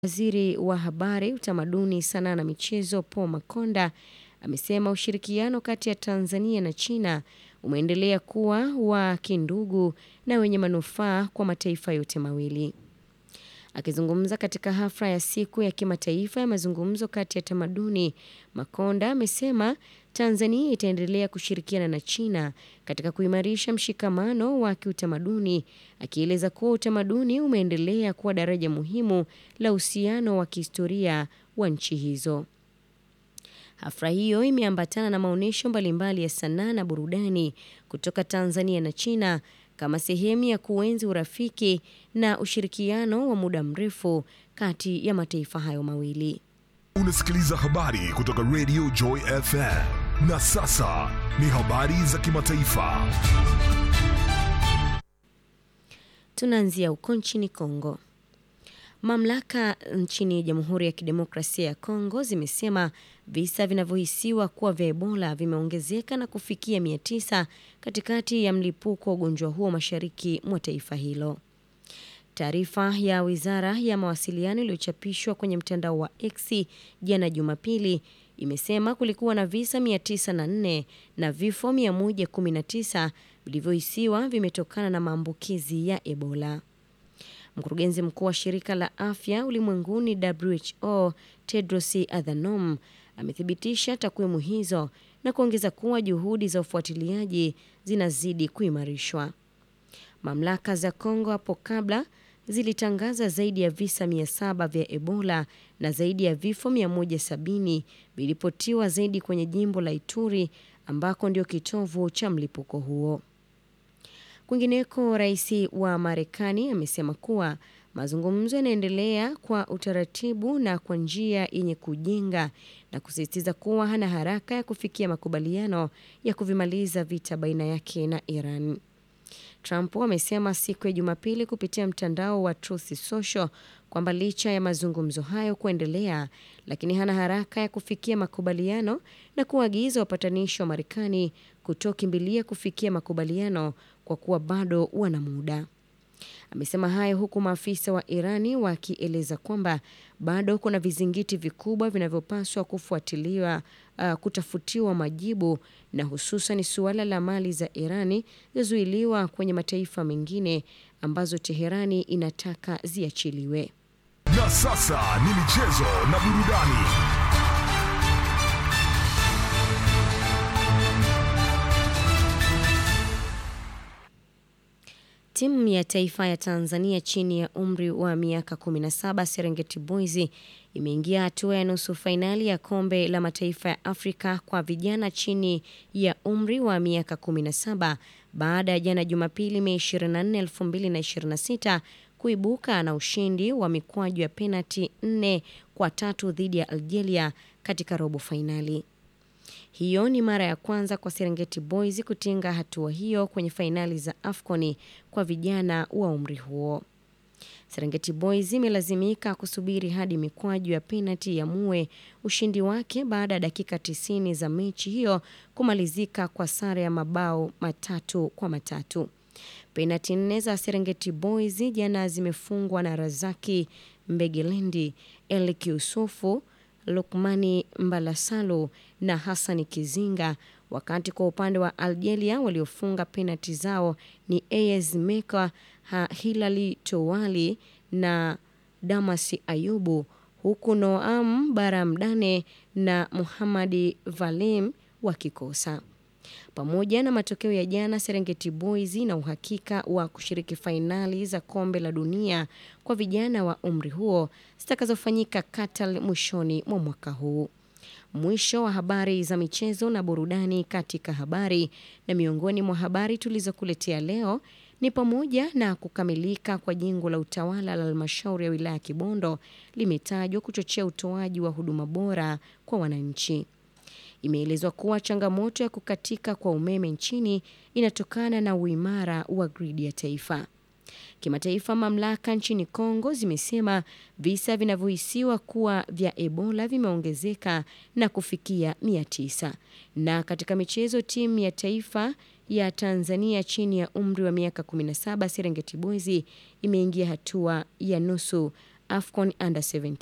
Waziri wa Habari, Utamaduni, Sanaa na Michezo Paul Makonda amesema ushirikiano kati ya Tanzania na China umeendelea kuwa wa kindugu na wenye manufaa kwa mataifa yote mawili. Akizungumza katika hafla ya siku ya kimataifa ya mazungumzo kati ya tamaduni, Makonda amesema Tanzania itaendelea kushirikiana na China katika kuimarisha mshikamano wa kiutamaduni, akieleza kuwa utamaduni umeendelea kuwa daraja muhimu la uhusiano wa kihistoria wa nchi hizo. Hafla hiyo imeambatana na maonyesho mbalimbali ya sanaa na burudani kutoka Tanzania na China kama sehemu ya kuenzi urafiki na ushirikiano wa muda mrefu kati ya mataifa hayo mawili. Unasikiliza habari kutoka Radio Joy FM. Na sasa ni habari za kimataifa. Tunaanzia huko nchini Kongo. Mamlaka nchini Jamhuri ya Kidemokrasia ya Kongo zimesema visa vinavyohisiwa kuwa vya Ebola vimeongezeka na kufikia 900 katikati ya mlipuko wa ugonjwa huo mashariki mwa taifa hilo. Taarifa ya Wizara ya Mawasiliano iliyochapishwa kwenye mtandao wa X jana Jumapili imesema kulikuwa na visa 904 na vifo 119 vilivyohisiwa vimetokana na maambukizi ya Ebola. Mkurugenzi mkuu wa shirika la afya ulimwenguni WHO Tedros Adhanom amethibitisha takwimu hizo na kuongeza kuwa juhudi za ufuatiliaji zinazidi kuimarishwa. Mamlaka za Kongo hapo kabla zilitangaza zaidi ya visa 700 vya Ebola na zaidi ya vifo 170 vilipotiwa zaidi kwenye jimbo la Ituri ambako ndio kitovu cha mlipuko huo. Kwingineko, rais wa Marekani amesema kuwa mazungumzo yanaendelea kwa utaratibu na kwa njia yenye kujenga na kusisitiza kuwa hana haraka ya kufikia makubaliano ya kuvimaliza vita baina yake na Iran. Trump amesema siku ya Jumapili kupitia mtandao wa Truth Social kwamba licha ya mazungumzo hayo kuendelea, lakini hana haraka ya kufikia makubaliano na kuagiza wapatanishi wa Marekani kutokimbilia kufikia makubaliano kwa kuwa bado wana muda. Amesema hayo huku maafisa wa Irani wakieleza kwamba bado kuna vizingiti vikubwa vinavyopaswa kufuatiliwa, uh, kutafutiwa majibu na hususan suala la mali za Irani zilizozuiliwa kwenye mataifa mengine ambazo Teherani inataka ziachiliwe. Na sasa ni michezo na burudani. Timu ya taifa ya Tanzania chini ya umri wa miaka 17 Serengeti Boys imeingia hatua ya nusu fainali ya kombe la mataifa ya Afrika kwa vijana chini ya umri wa miaka 17 baada ya jana Jumapili Mei 24, 2026 kuibuka na ushindi wa mikwaju ya penati 4 kwa tatu dhidi ya Algeria katika robo fainali. Hiyo ni mara ya kwanza kwa Serengeti Boys kutinga hatua hiyo kwenye fainali za AFCON kwa vijana wa umri huo. Serengeti Boys imelazimika kusubiri hadi mikwaju ya penati ya mue ushindi wake baada ya dakika 90 za mechi hiyo kumalizika kwa sare ya mabao matatu kwa matatu. Penati nne za Serengeti Boys jana zimefungwa na Razaki Mbegelendi, Elki Yusufu, Lukmani Mbalasalu na Hassani Kizinga, wakati kwa upande wa Algeria waliofunga penati zao ni AS Meka, Hilali Towali na Damasi Ayubu, huku Noam Baramdane na Muhamadi Valim wakikosa. Pamoja na matokeo ya jana, Serengeti Boys na uhakika wa kushiriki fainali za kombe la dunia kwa vijana wa umri huo zitakazofanyika Qatar mwishoni mwa mwaka huu. Mwisho wa habari za michezo na burudani katika habari. Na miongoni mwa habari tulizokuletea leo ni pamoja na kukamilika kwa jengo la utawala la halmashauri ya wilaya ya Kibondo limetajwa kuchochea utoaji wa huduma bora kwa wananchi. Imeelezwa kuwa changamoto ya kukatika kwa umeme nchini inatokana na uimara wa gridi ya taifa. Kimataifa, mamlaka nchini Kongo zimesema visa vinavyohisiwa kuwa vya Ebola vimeongezeka na kufikia 900. Na katika michezo, timu ya taifa ya Tanzania chini ya umri wa miaka 17 Serengeti Boys imeingia hatua ya nusu AFCON Under 17.